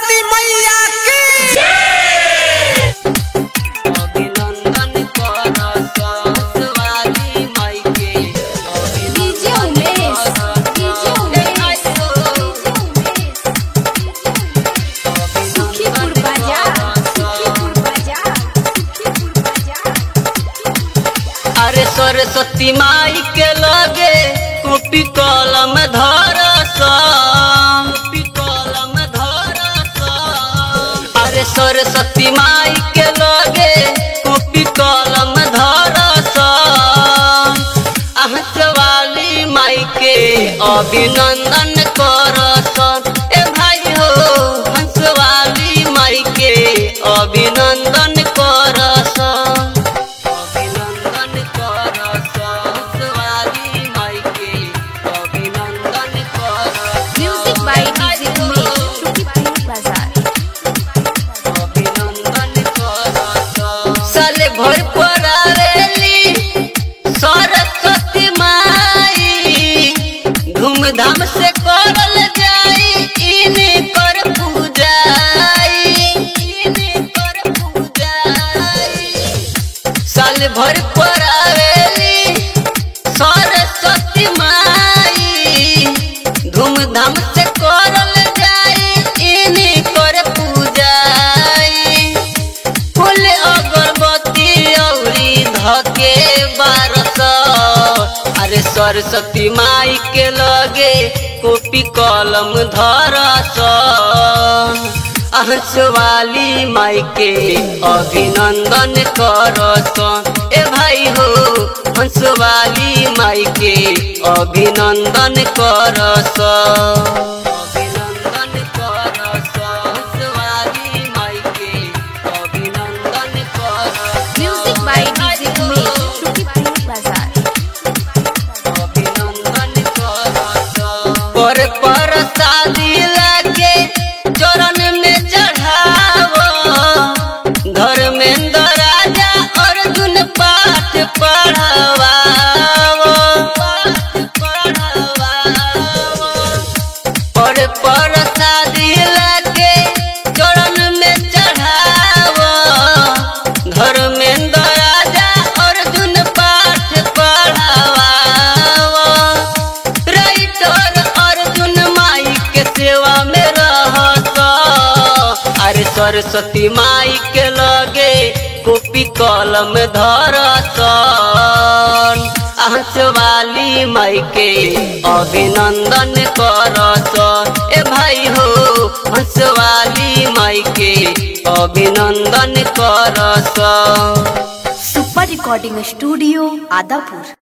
सरस्वती मैया की अभिनंदन करत वाली माई के डीजे उमेश डीजे उमेश सुखीपुर बाजार सुखीपुर बाजार सुखीपुर बाजार अरे सरस्वती माई के लगे कॉपी कलम धरस कॉपी कलम धरस अरे सरस्वती माई के लगे कॉपी कलम धरस आहस वाली माई के अभिनंदन करस ए भाई हो हंस वाली माई के अभिनंदन करस अभिनंदन करस वाली माई के अभिनंदन करस music by DJ Umesh Sukhipur बाजार अभिनंदन करस साले भर पड़ावेली सरस्वती माई धूमधाम से करल जाई इने कर पूजाई इने कर पूजाई साल भर पर आवेली सरस्वती माई धूमधाम से करल जाई इनी कर पूजाई फूल अगरबत्ती औरी धके बारस अरे सरस्वती माई के लगे कॉपी कलम धरस अहस वाली माई के अभिनंदन करस ए भाई हो हंस वाली माई के अभिनंदन करस अभिनंदन करस हंस वाली माई के अभिनंदन करस music by DJ Umesh Sukhipur बाजार अभिनंदन करस पर पर शादी लागे चरण में चढ़ावो धर्मेंद्र राजा अर्जुन पाठ पढ़ावावो पाठ पढ़ावावो पर पर शादी लागे चरण में चढ़ावो धर्मेंद्र राजा अर्जुन पाठ पढ़ावावो राइटर अर्जुन माई के सेवा में रहत अरे सरस्वती माई के लगे कॉपी कलम धरत आहस वाली माई के अभिनंदन करस ए भाई हो हंस वाली माई के अभिनंदन करस सुपर रिकॉर्डिंग स्टूडियो आदापुर